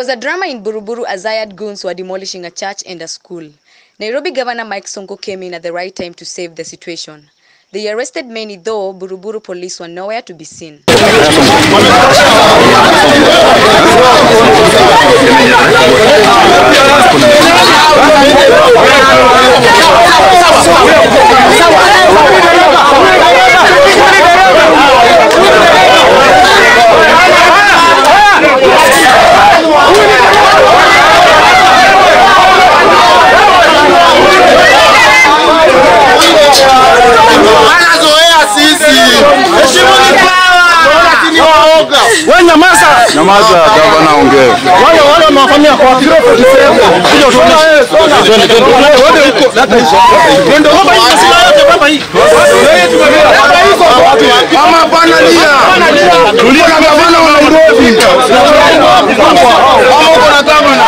was a drama in Buruburu as Zayad goons were demolishing a church and a school. Nairobi Governor Mike Sonko came in at the right time to save the situation. They arrested many, though Buruburu police were nowhere to be seen. Anazoea sisi. Heshimuni lakini waoga. Wewe nyamaza. Nyamaza, gavana ongee. Wale wale wamewafanyia kwa kilo 47. Kuja utuone. Twende twende. Twende huko. Leta hizo. Twende huko hii sila yote baba hii. Mama bana lia. Tulia na gavana wa Nairobi. Mama uko na gavana.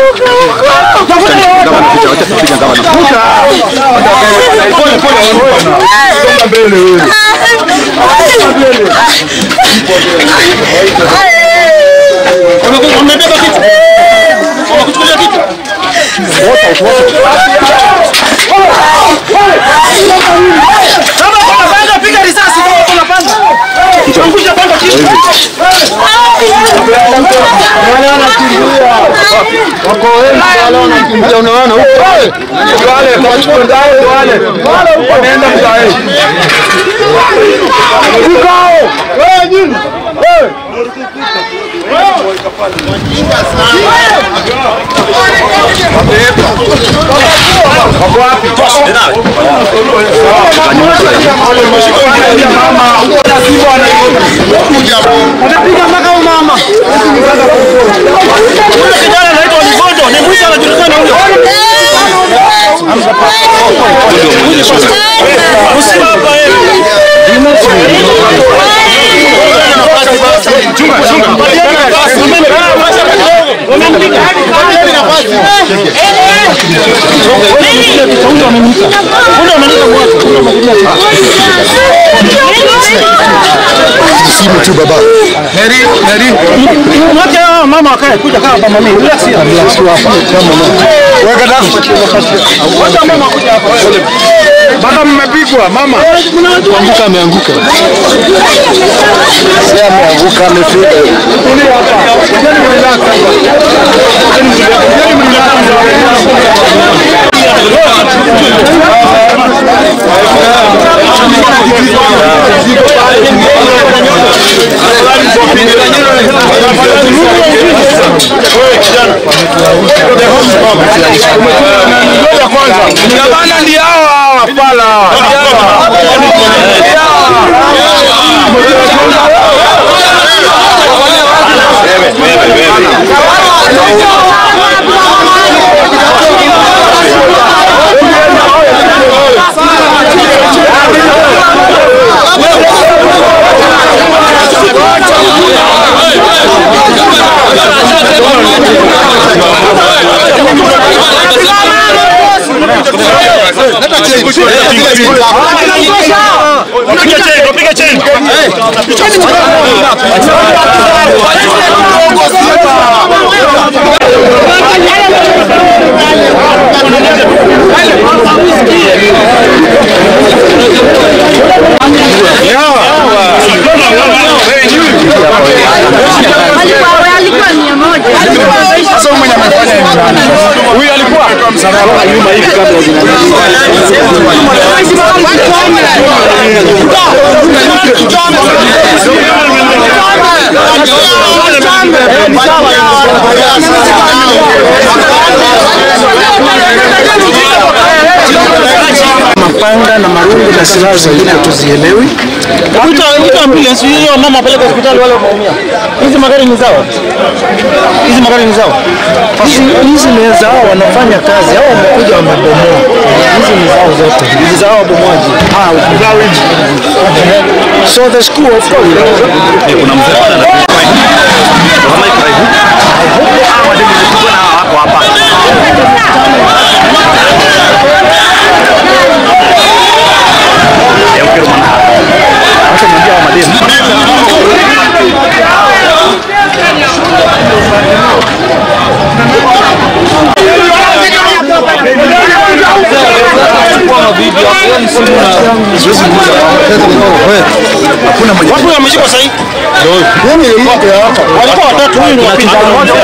Gavana kuja, wacha tupige gavana. Kuja. Pole pole. Songa mbele wewe. Wamebeba kitu. Wamekuchukulia kitu. Kama kuna panga piga risasi kama kuna panga. Angusha panga chini. Wako wengi wale wanakimbia unaona huko. Wale wachukue ndao wale. Wale wanaenda mtaani. Ukao. Wewe nini? Wewe. Wako wapi? Wamepiga mpaka huyo mama. Yule kijana anaitwa Livondo, ni mwisho anajulikana huyo. Usima hapa yeye. Simu tu baba. Heri, heri. Mwache hao mama wakae kuja kama mama mimi. Relax ya. Relax tu hapa. Kama mama. Weka dafu. Wacha mama kuja hapa. Baba mmepigwa mama. Kuanguka ameanguka. Si ameanguka amefika. Tulia hapa. Jeni relax hapa. Gavana ndio hao hao wafala hawa. Piga cheni, piga cheni. Sasa huyu mwenye amefanya ni nani? Huyu alikuwa msalaba nyuma hivi kabla Mapanga na marungu na silaha zingine tuzielewi. Kuita kuita ambulance hiyo mama apeleke hospitali wale wameumia. Hizi magari ni zao. Hizi magari ni zao. Hizi hizi ni zao wanafanya kazi. Hao wamekuja wamebomoa. Hizi ni zao zote. Hizi zao wabomoaji. Ah, zao hizi. So the school of course. kuna mzee pale anapigwa hivi. Kama iko hivi. Hawa ndio nilikuwa na wako hapa. Leo kero mwana. Acha niambia wa mademu. Watu wameshikwa sasa hivi. Walikuwa watatu, huyu ni wa pili.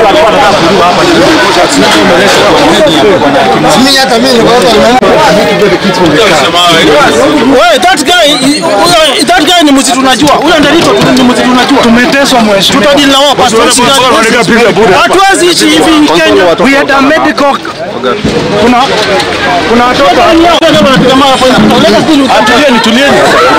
Wewe, that guy, huyo- that guy ni mzee tunajua. Huyo Nderitu ni mzee tunajua. Tumeteswa mheshimiwa. Tutadili na wao basi. Hatuwezi ishi hivi in Kenya. We had a medical kuna kuna watoto tulieni tulieni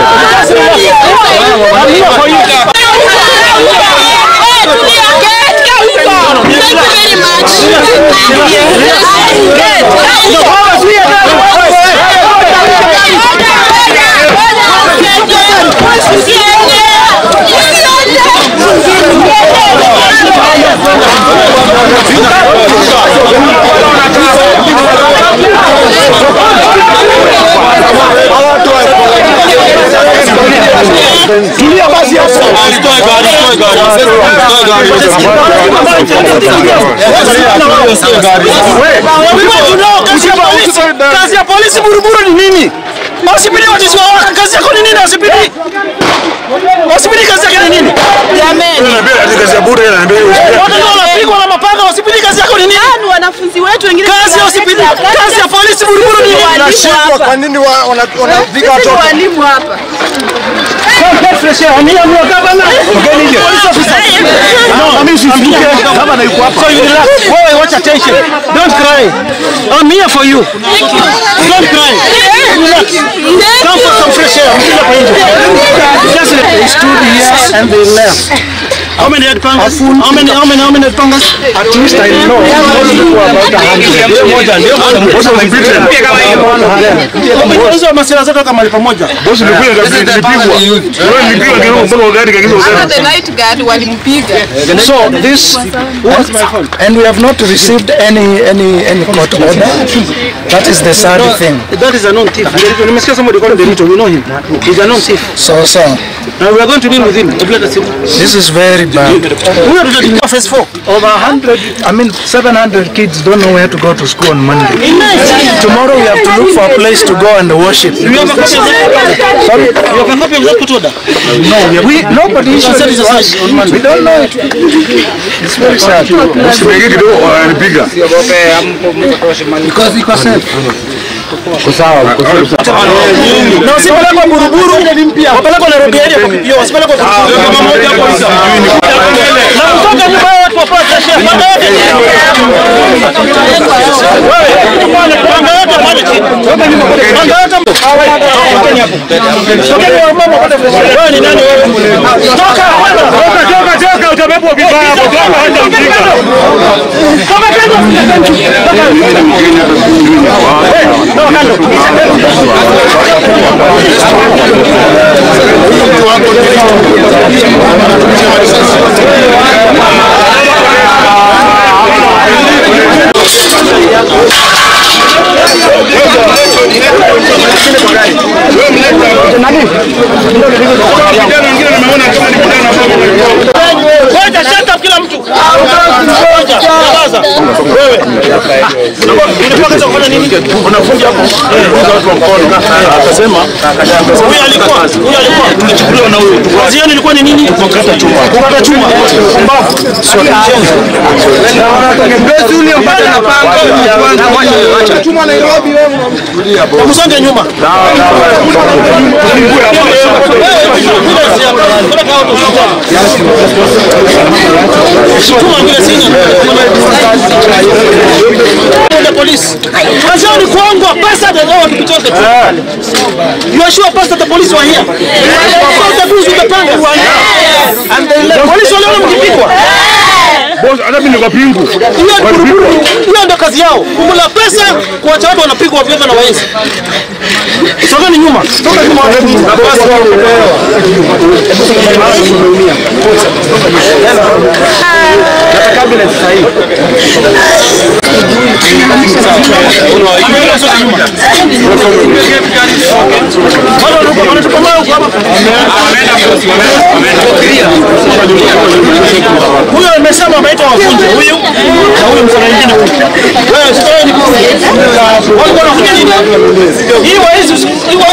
tulia basi kazi ya polisi buruburu ni nini wasipidi watisiwa kazi yako ni nini wasipidi wasipidi kazi yake ni nini watu ndio wanapigwa na mapanga wasipidi kazi yako ni nini Ni wanafunzi wetu wengine kazi ya wasipidi kazi ya polisi buruburu ni nini Nashindwa kwa nini wa- wana- wanapiga Sisi ni watoto? walimu hapa. Wewe watch attention. Don't cry. I'm here for you. Don't cry. Relax. Come for some fresh air. Mkija hapa nje. Just let they stood here and they left. How many head pangas? How many how many how many head pangas? At least I know. Hizo masira zote kama pamoja. Hata the night guard walimpiga. So this And we have not received any any any court order. That is the sad thing. that is a known thief. Derito, nimesikia somebody called Derito. We know him. He's a known thief. So so Now we are going to deal with him. Hebu leta simu. this is very bad. Huyo tutatuma phase 4. Over 100, I mean 700 kids don't know where to go to school on Monday. Tomorrow we have to look for a place to go and worship. You have a copy of that? Sorry? You have a copy of that court order? No, we nobody issued Said it it's to a us. search on Monday. We don't know it. It's very sad. Because iko safe. Na usipelekwe Buruburu, wapelekwe Nairobi area kwa kipio, wasipelekwe Buruburu. Kama moja hapo ni sawa. Na kutoka nyuma ya watu wapate share. Panga yote chini. Wewe, panga yote pale chini. Panga yote mtu. Tokeni hapo. Tokeni wa mama pale. Wewe ni nani wewe? Toka. Toka, toka, toka, utabebwa vibaya hapo. Toka, acha ujinga. Toka kando. Toka. Hey, no, kando. Ngoja shut up kila mtu. Ngoja, nyamaza. Wewe. Unafanya kazi kufanya nini? Unafunja hapo. Kuuza watu wa mkono. Akasema huyu alikuwa huyu alikuwa tulichukuliwa na huyu. Kazi yenu ilikuwa ni nini? Kukata chuma. Kukata chuma. Mbavu. Sio mchezo. Besi ule mpaka na panga. Chuma Nairobi wewe. Msonge nyuma. Chuma vile sina. The police. Kazi yao ni kuongwa pesa ndio watu kutoka tu. You are sure pastor the police were here? So the dudes with the panga were here. And they left. Police waliona mkipigwa. Hata mimi niko pingu. Hiyo ni buruburu. Hiyo ndio kazi yao. Kukula pesa, kuacha watu wanapigwa ovyo na waezi. Sogeni nyuma. Toka nyuma watu. Na basi Huyo amesema ameitwa wafunje huyu na huyu msana mwingine huyu. Wewe sio ni kwa. Walikuwa wanakuja nini? Hii waizi hii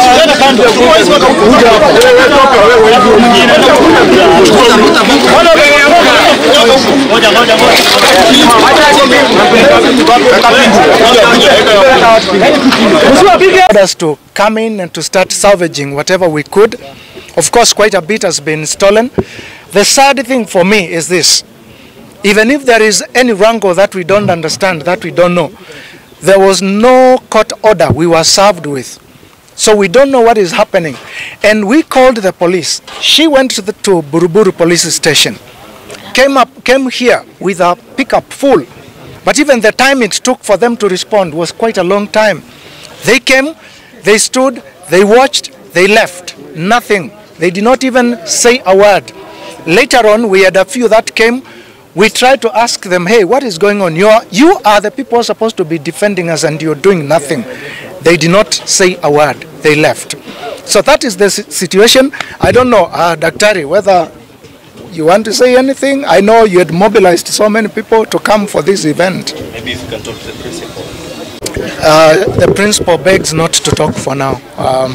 ordered us to come in and to start salvaging whatever we could. Of course, quite a bit has been stolen. The sad thing for me is this. Even if there is any wrangle that we don't understand, that we don't know, there was no court order we were served with. So we don't know what is happening. And we called the police. She went to, the, to Buruburu police station, came up, came here with a pickup full. But even the time it took for them to respond was quite a long time. They came, they stood, they watched, they left. Nothing. They did not even say a word. Later on, we had a few that came. We tried to ask them, hey, what is going on? You are, you are the people supposed to be defending us and you're doing nothing. They did not say a word. They left. So that is the si- situation. I don't know, uh, Daktari, whether you want to say anything. I know you had mobilized so many people to come for this event. Maybe if you can talk to the principal. Uh, the principal begs not to talk for now. Um,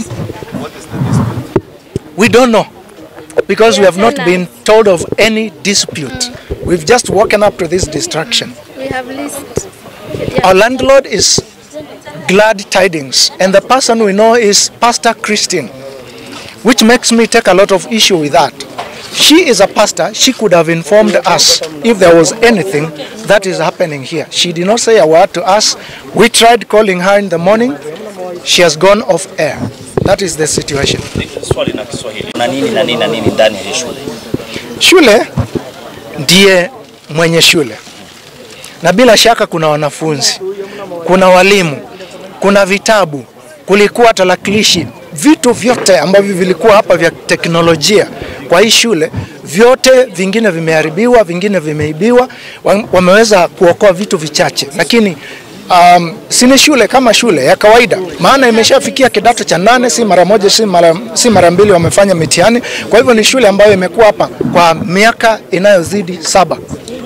we don't know because we have not been told of any dispute. We've just woken up to this distraction. We have list. Our landlord is glad tidings, and the person we know is Pastor Christine, which makes me take a lot of issue with that. She is a pastor. She could have informed us if there was anything that is happening here. She did not say a word to us. We tried calling her in the morning. She has gone off air. That is the situation. Swali na Kiswahili. Na nini na nini na nini ndani ya hii shule? Shule ndiye mwenye shule, na bila shaka kuna wanafunzi, kuna walimu, kuna vitabu, kulikuwa tarakilishi, vitu vyote ambavyo vilikuwa hapa vya teknolojia kwa hii shule, vyote vingine vimeharibiwa, vingine vimeibiwa. Wa- Wameweza kuokoa vitu vichache, lakini um, si ni shule kama shule ya kawaida, maana imeshafikia kidato cha nane, si mara moja, si mara, si mara mbili wamefanya mitihani. Kwa hivyo ni shule ambayo imekuwa hapa kwa miaka inayozidi saba.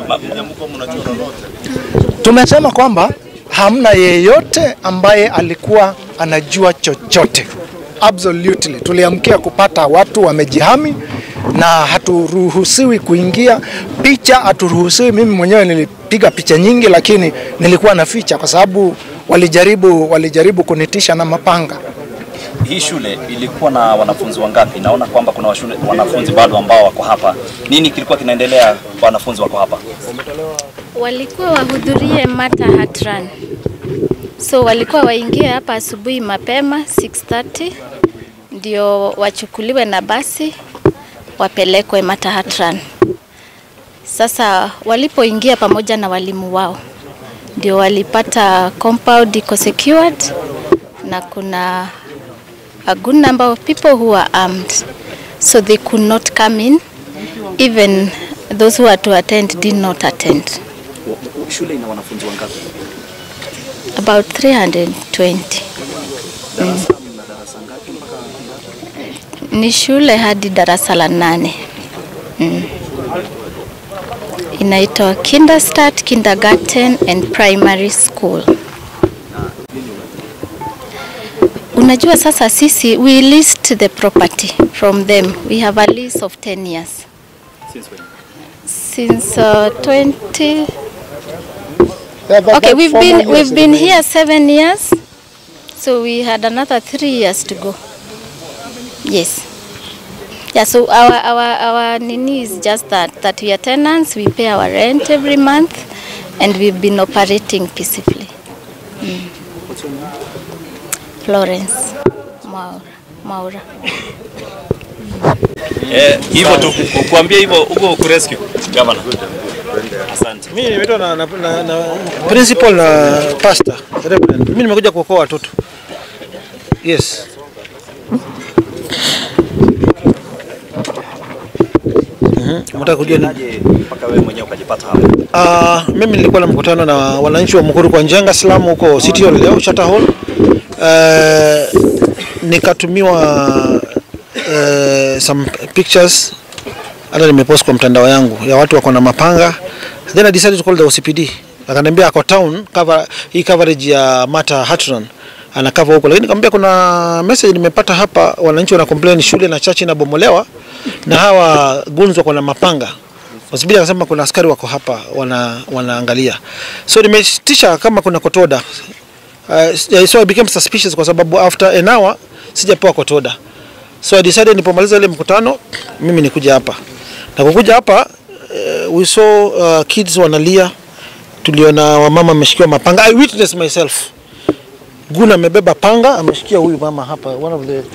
Tumesema kwamba hamna yeyote ambaye alikuwa anajua chochote. Absolutely. Tuliamkia kupata watu wamejihami na haturuhusiwi kuingia. Picha haturuhusiwi. Mimi mwenyewe nilipiga picha nyingi, lakini nilikuwa naficha kwa sababu walijaribu, walijaribu kunitisha na mapanga. Hii shule ilikuwa na wanafunzi wangapi? Naona kwamba kuna washule, wanafunzi bado ambao wako hapa. Nini kilikuwa kinaendelea kwa wanafunzi wako hapa? Walikuwa wahudhurie Mata Hat Run. So walikuwa waingie hapa asubuhi mapema 6:30 ndio wachukuliwe na basi wapelekwe Mata Hat Run. Sasa walipoingia pamoja na walimu wao ndio walipata compound iko secured na kuna a good number of people who are armed so they could not come in even those who are to attend did not attend Shule ina wanafunzi wangapi? about 320 mm. ni shule hadi darasa la nane mm. inaitwa Kinderstart Kindergarten and Primary School. Unajua sasa sisi we list the property from them. We have a lease of 10 years. Since when? Since uh, 20 Yeah, but Okay, that's we've four been more we've years been ago. here seven years, so we had another three years to go. Yes. Yeah. So our our our nini is just that that we are tenants. We pay our rent every month, and we've been operating peacefully. Mm. Florence Maura Maura. Eh, hivyo tu kuambia hivyo huko kurescue governor. Asante. Mimi nimeitwa na, na, na, na principal na pastor reverend. Mimi nimekuja kuokoa watoto. Yes. Mhm. Unataka kujua nini? Aje mpaka wewe mwenyewe ukajipata hapa. Uh, mimi nilikuwa na mkutano na wananchi wa Mukuru kwa Njenga Slum huko City Hall leo Charter Hall. Uh, nikatumiwa uh, some pictures hata nimepost kwa mtandao yangu ya watu wako na mapanga. Then I decided to call the OCPD. Akaniambia ako town cover hii coverage ya Mata Hatron anakava huko, lakini nikamwambia kuna message nimepata hapa, wananchi wana complain shule na church inabomolewa na hawa gunzi wako na mapanga. Wasibili akasema kuna askari wako hapa wana, wanaangalia, so nimetisha kama kuna kotoda uh, so I became suspicious kwa sababu after an hour sijapewa kotoda, so I decided nipomaliza ile mkutano mimi nikuja hapa na kukuja hapa uh, we saw uh, kids wanalia, tuliona wamama ameshikiwa mapanga. I witnessed myself Guna amebeba panga ameshikia huyu mama hapa, one of the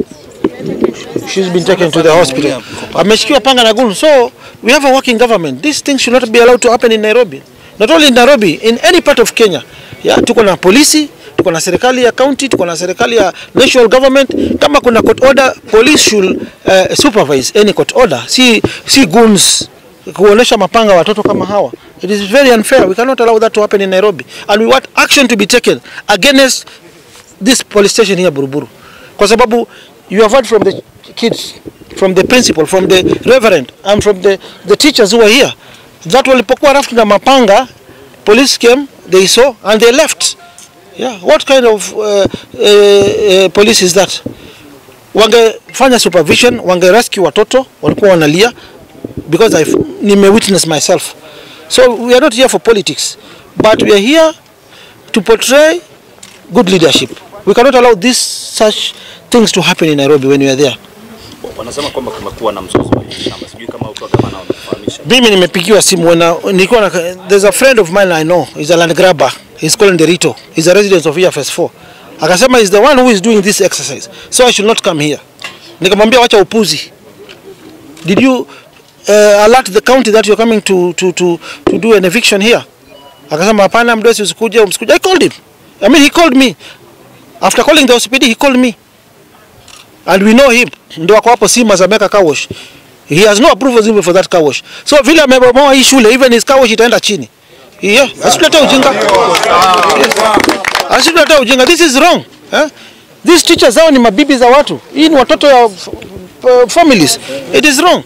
she's been taken to the hospital. Ameshikiwa panga na gun. So we have a working government. This thing should not be allowed to happen in Nairobi. Not only in Nairobi, in any part of Kenya. Yeah, tuko na polisi, tuko na serikali ya county, tuko na serikali ya national government. Kama kuna court order, police should uh, supervise any court order. Si si goons kuonesha mapanga watoto kama hawa. It is very unfair. We cannot allow that to happen in Nairobi. And we want action to be taken against this police station here Buruburu. Kwa sababu you have heard from the kids, from the principal, from the reverend, and from the, the teachers who are here that walipokuwa rafu na mapanga, police came, they saw, and they left. Yeah, what kind of uh, uh, uh, police is that? Wangefanya supervision, wange rescue watoto walikuwa wanalia because I've nime witness myself. So we are not here for politics, but we are here to portray good leadership. We cannot allow this such things to happen in Nairobi when we are there. Wanasema kwamba kumekuwa na mzozo wa hii shamba. Sijui kama ukiwa gavana unafahamisha. Mimi nimepigiwa simu na nilikuwa na there's a friend of mine I know, he's a land grabber. He's called Derito. He's a resident of EFS 4. Akasema he's the one who is doing this exercise. So I should not come here. Nikamwambia wacha upuzi. Did you uh, alert the county that you're coming to to to to do an eviction here? Akasema hapana, mdosi usikuje, usikuje. I called him. I mean he called me. After calling the OCPD he called me. And we know him. Ndio ako hapo Simas ameweka car wash. He has no approvals even for that car wash. So vile amebomoa hii shule even his car wash itaenda chini. Yeah, asitulete ujinga. Yes. Asitulete ujinga. This is wrong. Eh? These teachers hao ni mabibi za watu. Hii ni watoto ya uh, families. It is wrong.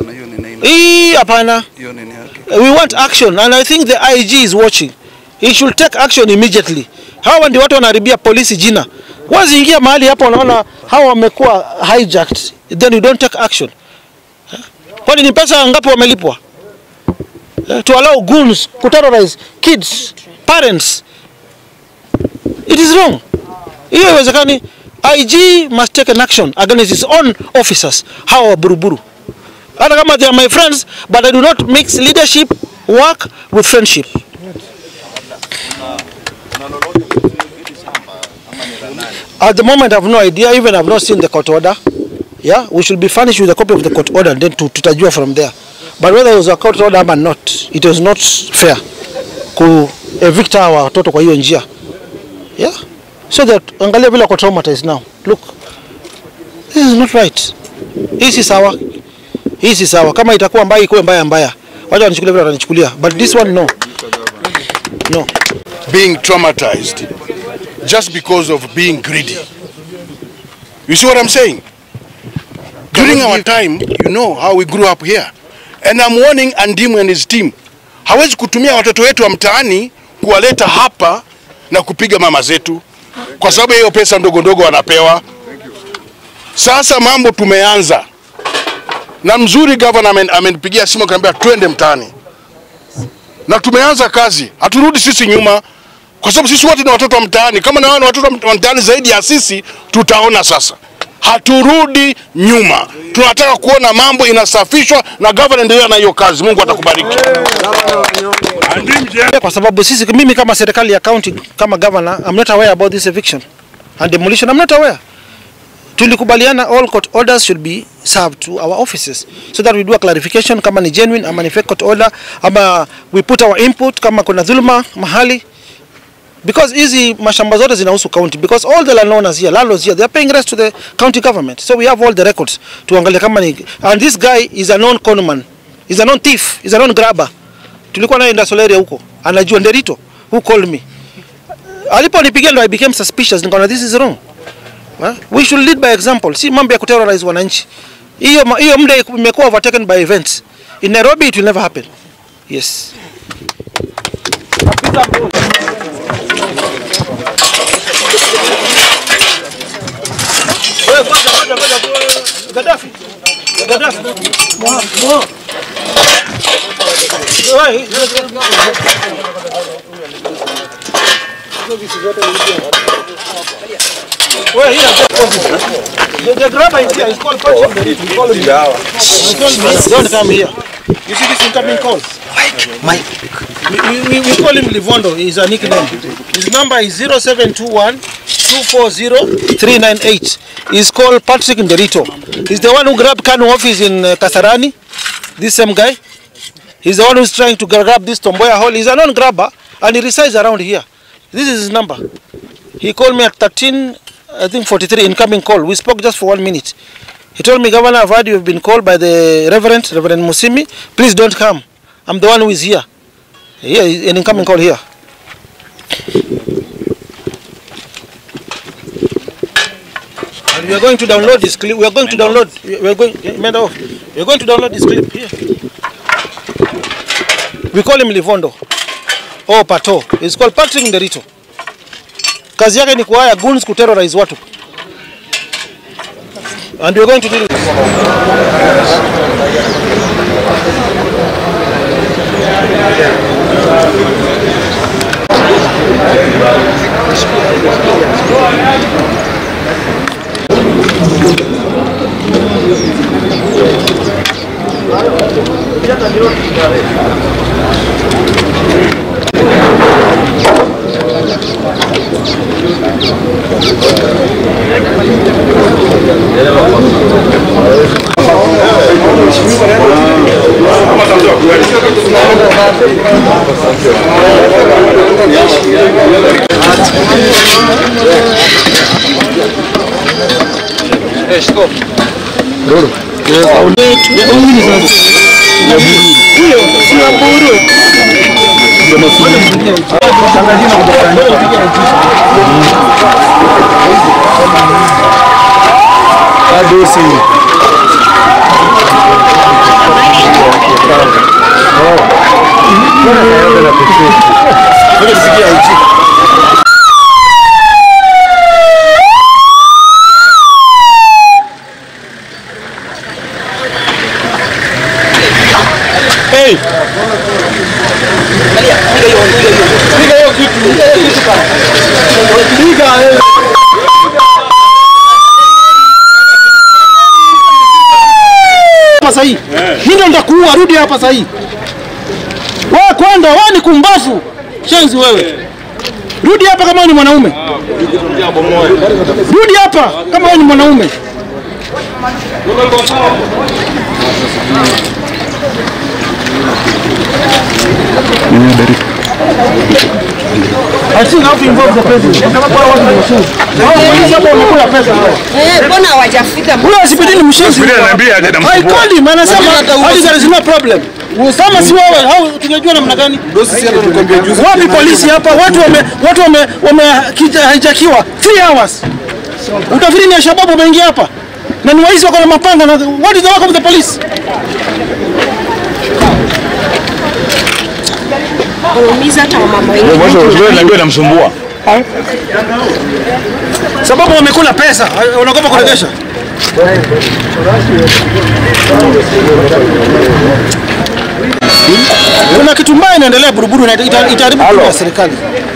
Hii hapana. We want action and I think the IG is watching. He should take action immediately. Hawa ndio watu wanaharibia polisi jina. Waziingia mahali hapo wanaona hawa wamekuwa hijacked, then you don't take action. Eh? Kwani ni pesa ngapi wamelipwa? Eh, To allow goons kuterrorize kids, parents. It is wrong. Hiyo haiwezekani. IG must take an action against his own officers, hawa wa buruburu. Hata kama they are my friends, but I do not mix leadership work with friendship. At the moment, I have no idea. Even I have not seen the court order. Yeah, we should be furnished with a copy of the court order, and then to tutajua from there. But whether it was a court order or not, it was not fair ku evict hawa watoto kwa hiyo njia. Yeah, so that angalia vile wako traumatized now. Look, this is not right. Hii si sawa, hii si sawa. Kama itakuwa mbaya, ikuwe mbaya mbaya, wacha wanichukulia vile watanichukulia, but this one no, no. being traumatized just because of being greedy. You see what I'm saying? During our time, you know how we grew up here. And I'm warning Andimu and his team. Hawezi kutumia watoto wetu wa mtaani kuwaleta hapa na kupiga mama zetu kwa sababu ya hiyo pesa ndogo ndogo wanapewa. Sasa mambo tumeanza. Na mzuri governor amen- amenipigia simu akaniambia twende mtaani. Na tumeanza kazi. Haturudi sisi nyuma kwa sababu sisi wote ni watoto wa mtaani. Kama na wao ni watoto wa mtaani zaidi ya sisi, tutaona sasa. Haturudi nyuma, tunataka kuona mambo inasafishwa na governor endelea na hiyo kazi. Mungu atakubariki. kwa sababu sisi mimi kama serikali ya county kama governor I'm not aware about this eviction and demolition I'm not aware tulikubaliana all court orders should be served to our offices so that we do a clarification kama ni genuine ama ni fake court order ama we put our input kama kuna dhuluma mahali because hizi mashamba zote zinahusu county because all the landowners here landlords here they are paying rent to the county government so we have all the records tuangalie kama ni and this guy is a known conman is a known thief is a known grabber tulikuwa naye industrial area huko anajua Nderito who called me aliponipigia ndo I became suspicious nikaona this is wrong Ha? we should lead by example si mambo ya kuterrorize wananchi hiyo ma- hiyo muda imekuwa overtaken by events in Nairobi it will never happen yes Wewe ngoja ngoja ngoja. Gaddafi. Gaddafi. Moha, moha. Wewe, Well, here, the, the grabber is here. It's called punching the rib. We call him. Don't come here. You see this incoming call? Mike. We, we, we call him Livondo. He's a nickname. His number is 0721 240 398. He's called Patrick Nderito. He's the one who grabbed Kanu office in uh, Kasarani. This same guy. He's the one who's trying to grab this Tomboya hole. He's a non-grabber and he resides around here. This is his number. He called me at 13, I think 43 incoming call. We spoke just for one minute. He told me, Governor, I've heard you've been called by the Reverend, Reverend Musimi. Please don't come. I'm the one who is here. Here, an incoming call here. And we are going to download this clip. We are going to download. We are going. Menda off. We are going to download this clip here. We call him Livondo. Oh, Pato. He's called Patrick Nderito. Kazi yake ni kuhaya goons kuterrorize watu. And we are going to deal with hapa sahi. Mimi ndo nitakuua, rudi hapa sahi. Wewe kwenda, wewe ni kumbafu. Shenzi wewe. Rudi hapa kama wewe ni mwanaume. Rudi hapa kama wewe ni mwanaume. I think how to involve the president. Kwa sababu hao watu ni washenzi. Hao polisi hapo wamekula pesa hao. Eh, mbona hawajafika? Huyo asipidi ni mshenzi. I called him anasema hadi there is no problem. Kama si wewe hao tungejua namna gani? Wapi polisi hapa? Watu wame watu wame wame haijakiwa 3 hours. Utafikiri ni Alshababu wameingia hapa? Na ni waizi wako na mapanga na what is the work of the police? Waumiza hata wamama wengine. namsumbua Sababu wamekula pesa, wanaogopa kuregesha. Kuna kitu mbaya inaendelea Buruburu na ita- itaharibu kura ya serikali.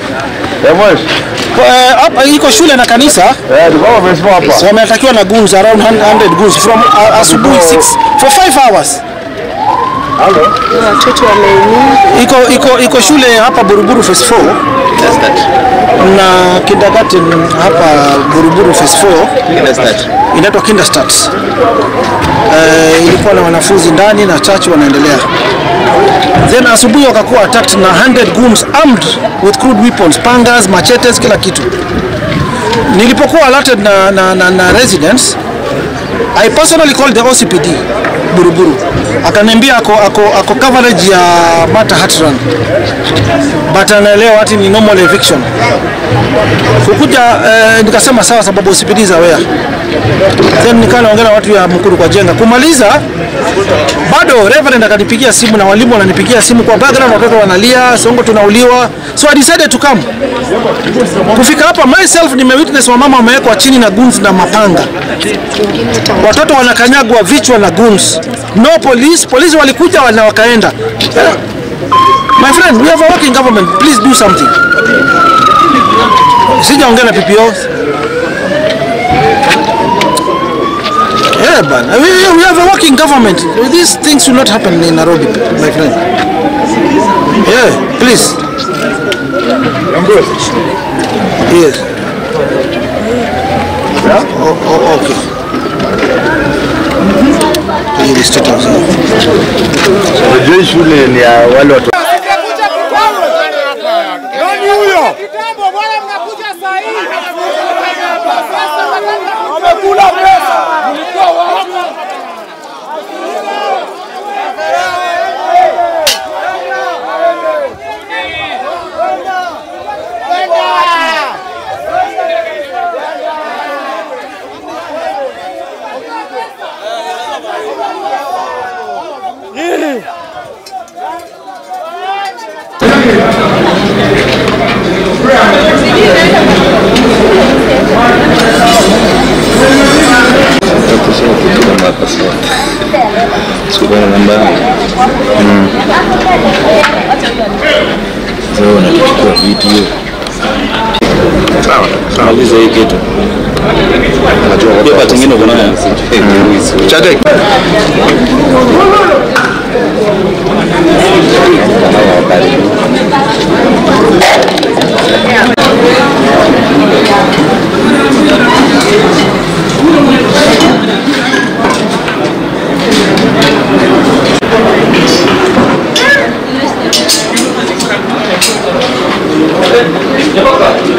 Kwa, eh, Hapa iko shule na kanisa so wametakiwa na goons around 100 goons from uh, asubuhi 6 for 5 hours. Watoto wameumia. Iko iko iko shule hapa Buruburu phase 4 na kindergarten hapa Buruburu phase 4 inaitwa Kinderstart. Eh, ilikuwa na wanafunzi ndani na chache wanaendelea. Then asubuhi wakakuwa attacked na 100 goons armed with crude weapons, pangas, machetes, kila kitu. Nilipokuwa alerted na, na, na, na residents I personally called the OCPD Buruburu. Akaniambia ako, ako, ako coverage ya Mata Hatran. But anaelewa ati ni normal eviction. Kukuja eh, nikasema sawa sababu OCPD is aware. Then nikaa naongea na watu ya Mkuru kwa jenga. Kumaliza bado Reverend akanipigia simu na walimu wananipigia simu kwa background, watoto wanalia, Songo tunauliwa, so I decided to come. Kufika hapa myself nimewitness wamama wamewekwa chini na guns na mapanga, watoto wanakanyagwa vichwa na guns. No police, polisi walikuja na wakaenda. Eh, My friend, we have a working government. Please do something. Sijaongea na PPO. Yeah, but we, we have a working government. These things will not happen in Nairobi, my friend. Yeah, please. Yes. Oh, oh, okay. Hii ni state house. Unajua hii shule ni ya wale watu Nani huyo? Kitambo bwana mnakuja saa hii. Wamekula pesa. Mlikuwa wapi? Sikuwa namba yangu. Sasa unachukua video. Sawa, maliza hii kitu. Unajua pia pati nyingine uko nayo. Chadek. Toka.